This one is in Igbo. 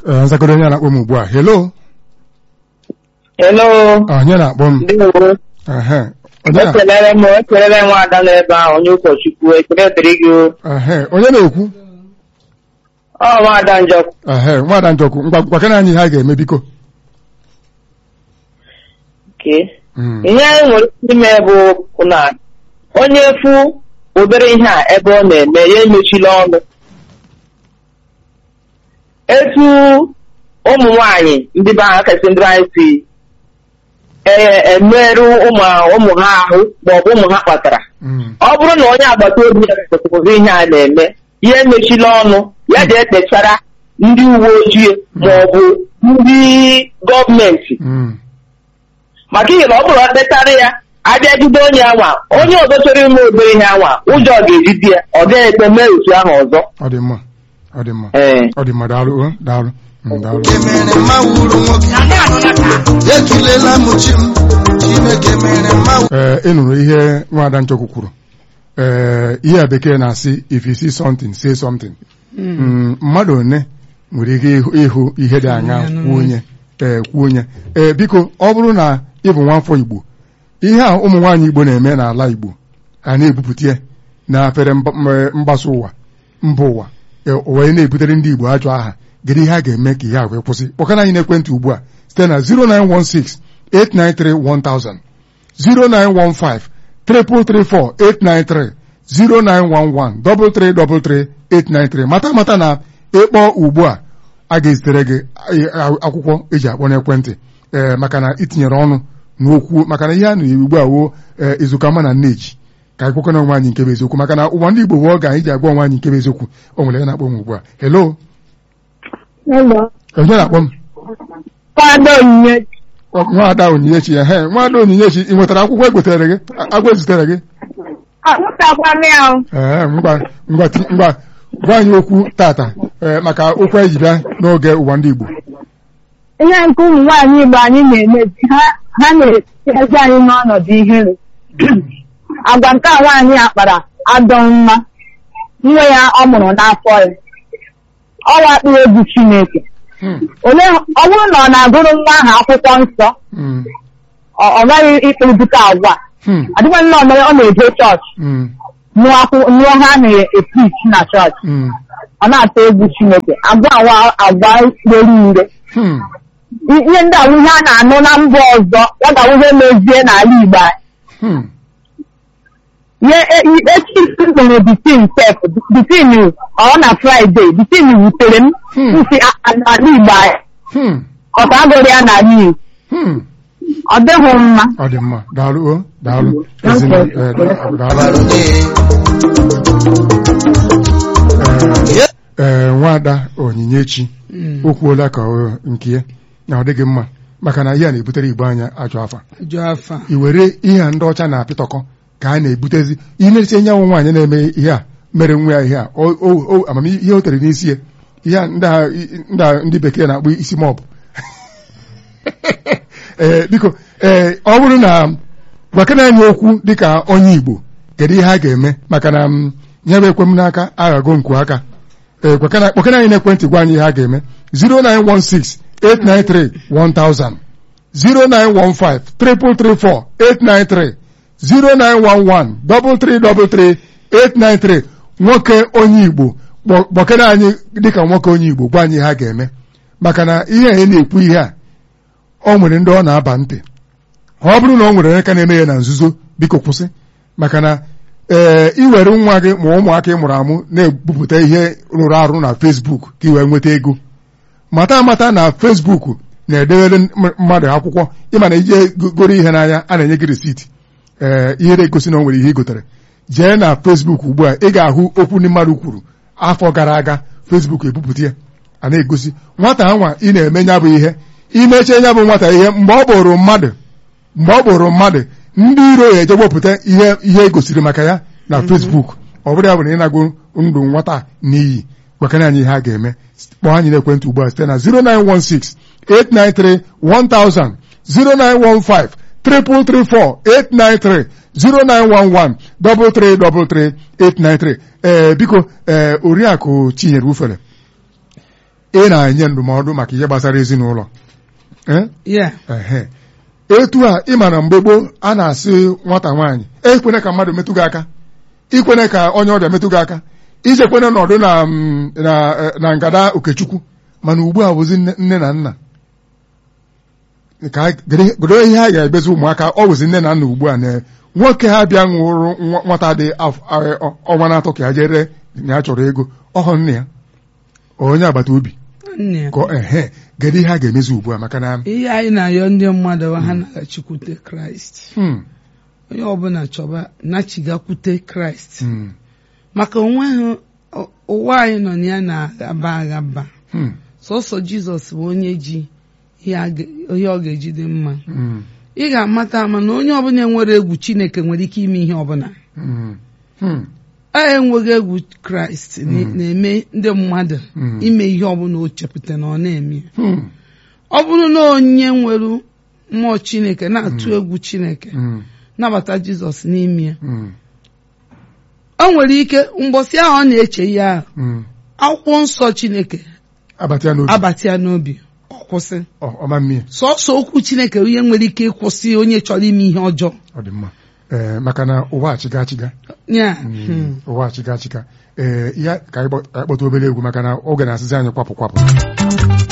ee nzakọrọ onye na-akpọ m ugbu a hello Hello. onye na-akpọ m Ndewo. ehe onye na- Ekelere m ekelere m ada n'ebe ahụ onye ụkọchukwu ekele dịrị gị o. ehe onye na-ekwu ọ nwaada njọkụ ehe nwaada njọkụ ngwa gwakana anyị ihe a ga-eme biko ke Mm. ihe anyị nwere ike ime bụ na onye fụ obere ihe a ebe ọ na-eme ya emechila ọnụ etu ụmụ nwanyị ndị be anyị kasị ndị be anyị si e- emerụ ụmụ ụmụ ha ahụ maọbụ ụmụ ha kpatara Mm. ọ bụrụ na onye agbata obi ya kwesịrị ihe a na-eme ya emechila ọnụ ya ga-ekpechara ndị uwe ojii ma ọ bụ ndị gọọmenti Mm. maka ihe na ọ bụrụ ekpetara ya abịa jide onye anwa onye ọzọ chọrọ ime obere ihe anwa ụjọ ga-ejide ya ọ gaghị ekpe mee otu ahụ ọzọ ọ dị mma ọ dị mma ee ọ dị mma daalụ o daalụ Mm, daalụ mere mma wuru nwoke etulela m chi m chineke mere mma ee ị nụrụ ihe nwaada nchọkwu kwuru ee ihe a bekee na-asị if you see something say something Mm, mmadụ one nwere ike ịhụ- ịhụ ihe dị anya kwuo onye ee kwuo onye ee biko ọ bụrụ na ị bụ nwafọ Igbo ihe a ụmụ nwaanyị Igbo na-eme n'ala Igbo a na-ebupụta ya na afere mba- m- mgbasa ụwa mba ụwa ee, o wee na-ebutere ndị Igbo ajọ aha gịnị ihe a ga-eme ka ihe a wee kwụsị kpọkana anyị n'ekwentị ugbu a site na 0916 893 1000 0915 334 893 0911 333 893 mata mata na ịkpọ ugbu a a ga-ezitere gị a- akwụkwọ eji akpọ n'ekwentị ee maka na itinyere ọnụ n'okwu maka na ihe a na ugbu a wo ee izuka ma na nneji ka anyị kwekwana onwe anyị nke bụ eziokwu maka na ụwa ndị Igbo bụ oge anyị ji agwa onwe anyị nke bụ eziokwu o nwere ya na-akpọ m ugbu a hello Hello. onye na-akpọ m Kwado onyinye Ọ, nwaada onyinyechi ya he nwaada onyinyechi ị nwetara akwụkwọ egotere gị A- agwa ezitere gị amụtakwa m ya o. ee ngwa ngwa ti- ngwa gwa anyị okwu tata ee maka okwu anyị ji bịa n'oge ụwa ndị Igbo ihe nke ụmụ nwaanyị Igbo anyị na-emezi ha ha na-ezi anyị n'ọnọdụ ihere agwa nke a nwaanyị a kpara adọ mma nwa ya ọ mụrụ n'afọ ya ọ wakpuru egwu Chineke Hmm, ole ọ bụrụ na ọ na-agụrụ nwa ahụ akwụkwọ nsọ hmm, ọ ọ gaghị ịkpụrụpụta agwa hmm, adịghị nnọọ mere ọ na-eje chọọchị hmm, nụọ akwụ- nụọ ha na-epichi na chọọchị hmm, ọ na-atụ egwu Chineke agwa awa agwa rere ure hmm, ihe ndị awụ ihe a na-anụ na mba ọzọ ya ga ihe mezie n'ala Igbo anyị. hmm. ihe e- i- echi mere bitin sef bitin ọ na fraịde bitin wutere m Hmm. nsi a- a- n'ala Igbo anyị Hmm, ọta agụrụ ya n'ala Igbo hmm. ọ dịghị mma ọ dị mma daalụ o daalụ Ezinụlọ, ee, da- daalụ bara gị Ee, ee nwaada onyinyechi o kwuola ka ọ nke ya na ọ dịghị mma maka na ihe a na-ebutere igbo anya ajọ afa jụ afa i were ihe a ndị ọcha na-apịtọkọ ka a na-ebutezi ineresi nyanwụ nwaanyị na-eme ihe a mere nwa ya ihe a o- o- o- amamihe ihe o tere n'isi ya ihe a ndị a- ndị a ndị bekee na-akpọ isi mọbụ ee biko ee ọ bụrụ na gwakena anyị okwu dịka onye igbo kedu ihe a ga-eme maka na m nye bụ ekwe m n'aka aghago nku aka ee gwakena- kpọkena anyị n'ekwentị gwa anyị ihe a ga-eme 0916 893 1000 0915 334 893 0911 333 893 nwoke onye Igbo kpọ- kpọkere anyị dịka nwoke onye Igbo gwa anyị ihe ha ga-eme maka na ihe a na-ekwu ihe a ọ nwere ndị ọ na-aba ntị ọ bụrụ na ọ nwere onye ka na-eme ya na nzuzo biko kwụsị maka na ee iwere nwa gị ma ụmụaka ị mụrụ amụ na-ebupụta ihe rụrụ arụ na Facebook ka ị wee nweta ego mata amata na Facebook na-edewere m- mmadụ akwụkwọ ịma na ije go- goro ihe n'anya a na-enye gị risiti ee ihe na-egosi na o nwere ihe ị gotere jee na Facebook ugbu a ị ga-ahụ okwu ndị mmadụ kwuru afọ gara aga Facebook ebupụta ya a na-egosi nwata anwa ị na-eme nya bụ ihe imechie nya bụ nwata ihe mgbe ọ bụrụ mmadụ mgbe ọ bụrụ mmadụ ndị iro ya eje wepụta ihe ihe egosiri maka ya na Facebook ọ bụrụ ya bụ na ịnago ndụ nwata a n'iyi gwakana anyị ihe a ga-eme kpọọ anyị n'ekwentị ugbu a site na 0916 893 1000 0915 334 893 0911 333 893 ee biko ee oriakụ Chinyere Ufere ị na-enye ndụmọdụ maka ihe gbasara ezinụlọ Eh? ya Ehe. etu a ị ma na mgbe gboo a na-asị nwata nwaanyị ekwene ka mmadụ metụ gị aka ikwene ka onye ọbịa metụ gị aka ijekwene nọdụ na mm, na eh, na ngada okechukwu mana ugbu a bụzi nne nne na nna ka a- gede- godo ihe a ga-ebezi ụmụaka ọ bụzi nne na nna ugbu a na nwoke ha bịa nwụrụ nwa- nwata dị af- eh, ọnwa na-atọ ka ya jere na ya chọrọ ego ọhụ nne ya onye agbata obi nne ya. ka ọ- ehe gede ihe a ga-emezi ugbu a maka na ihe anyị na-ayọ ndị mmadụ bụ ha na-agachikwute kraịst hmm, onye ọbụla chọba nachigakwute kraịst hmm, maka onweghị ụ- ụwa anyị nọ na ya na-agaba agaba hmm, sọsọ jizọs bụ onye ji ihe a ga- ihe ọ ga-eji dị mma hmm, ị ga-amata ama na onye ọbụla nwere egwu chineke nwere ike ime ihe ọbụla hmm, hmm, a enweghị egwu kraịst na- na-eme ndị mmadụ Mm. ime ihe ọbụla o chepụta na ọ na-eme hmm, ọ bụrụ na onye nwere mmụọ chineke na-atụ egwu chineke hmm, nabata jizọs n'ime ya hmm, o nwere ike mgbọsị ahụ ọ na-eche ihe ahụ hmm. akwụkwọ nsọ chineke abata ya n'obi abata ya n'obi ọ kwụsị ọ ọma mmiri sọsọ okwu chineke ihe nwere ike ịkwụsị onye chọrọ ime ihe ọjọọ ọ dị mma ee maka na ụwa achịga achịga ya ụwa achịga achịga ee ya ka anyị gbọ- ka anyị kpọta obere egwu maka na oge na-asịzi anyị kwapụ kwapụ